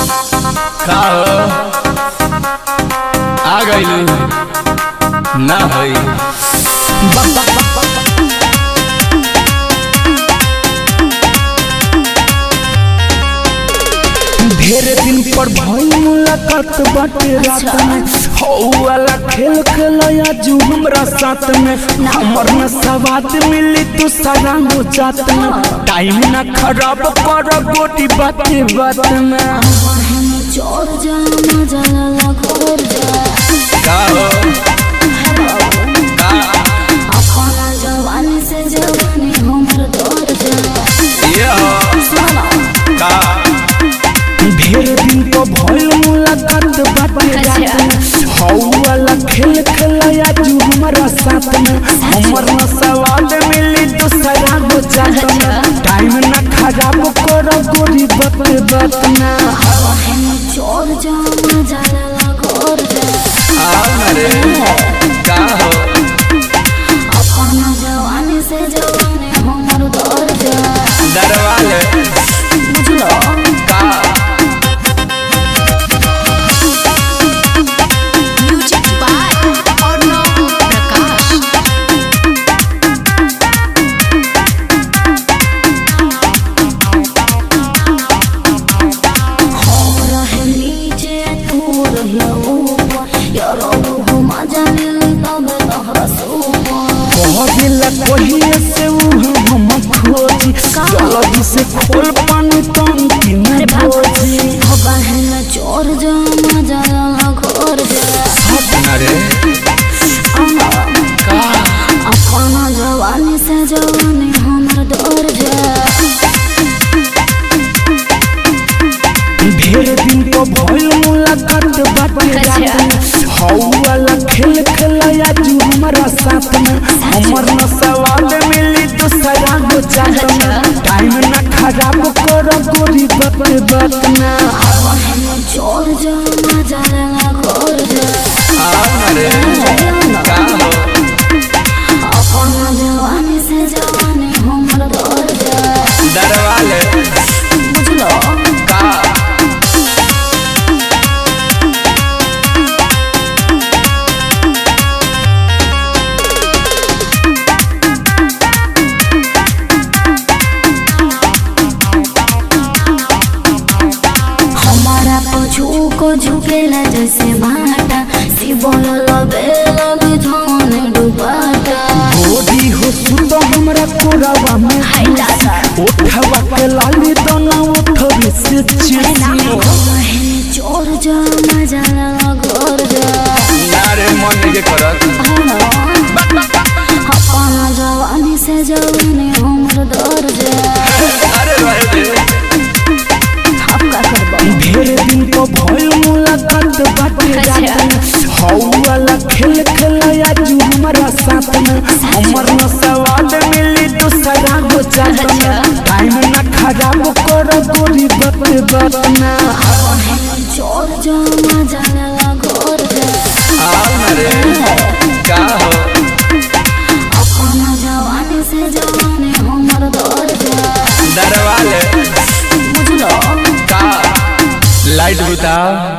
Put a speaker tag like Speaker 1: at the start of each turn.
Speaker 1: का हो आ गइलू ना होई
Speaker 2: ढेर दिन पर भइल मुलाकात बाटे रात में हौ वाला खेल खेलया जू हमरा साथ में हमर न सवाद मिली तू सारा हो जात में टाइम ना खराब कर गोटी बाते बात में
Speaker 3: चोर जा मजा लगा खोर जा
Speaker 1: का हो का
Speaker 3: अपना जवानी से जवानी हमर दौड़ जा
Speaker 1: ये हो
Speaker 3: सुनो
Speaker 1: का
Speaker 2: ढेर दिन पर भइल मुलाकात बाटे रात में हौ वाला खेल खेलया जू हमरा साथ में हमर न सवाद मिली तू सारा हो जात में टाइम ना खराब कर गोटी बाते बात में
Speaker 3: चोर जा मजा लगा खोर जा
Speaker 1: आओ ना रे का हो
Speaker 3: अपना जवानी से जवानी हमर दौड़ जा
Speaker 1: दरवाले
Speaker 3: बुझलो
Speaker 1: का
Speaker 4: म्यूजिक बाय अर्णव प्रकाश
Speaker 3: हम रहे नीचे तू रहिया ऊपर यारो हो मजा मिली तब तोहरा सुपर
Speaker 2: कहला कहिए से ऊ हम खोजी जल्दी से खोल पानी टंकी में खोजी
Speaker 3: बहन चोर जा मजा लगा खोर जा
Speaker 1: ना रे का
Speaker 3: अपना जवानी से जवानी हमर दौड़ जा
Speaker 2: ढेर दिन तो भइल मुलाकात बाटे रात में हौ वाला खेल खेलया जू हमरा साथ में हमर न सवाल मिली दूसरा हो जात में टाइम ना खराब कर गोरी बात बात में
Speaker 3: बहन चोर जा मजा लगा खोर जा
Speaker 1: आओ ना रे का हो
Speaker 3: अपना जवानी से जवानी हमर दौड़ जा
Speaker 1: दरवाले
Speaker 3: बुझलो
Speaker 1: का
Speaker 3: हमारा पछू को झुकेला जैसे भाटा शिवल लबे लबे धन डुबाटा
Speaker 2: गोरी हो सुत हमरा कोरावा में उठवा के लाली दोना उठवे से चिसी
Speaker 3: बहन चोर जा मजा लगा घर जा
Speaker 1: ना रे मन के करत
Speaker 3: अपना जवानी से जवानी हमर दौड़ जा
Speaker 1: अरे भाई रे
Speaker 3: अब का करबो
Speaker 2: ढेर दिन तो भइल मुलाकात बाटे रात में हौ वाला खेल खेलया जू हमरा साथ में हमर न सवाल मिली दूसरा हो जात में टाइम ना खराब कर गोरी बात बात में
Speaker 3: बहन चोर जा मजा लगा घर जा
Speaker 1: आओ ना रे का हो
Speaker 3: अपना जवानी से जवानी हमर दौड़ जा
Speaker 1: दरवाले
Speaker 3: बुझलो
Speaker 1: का लाइट बुताओ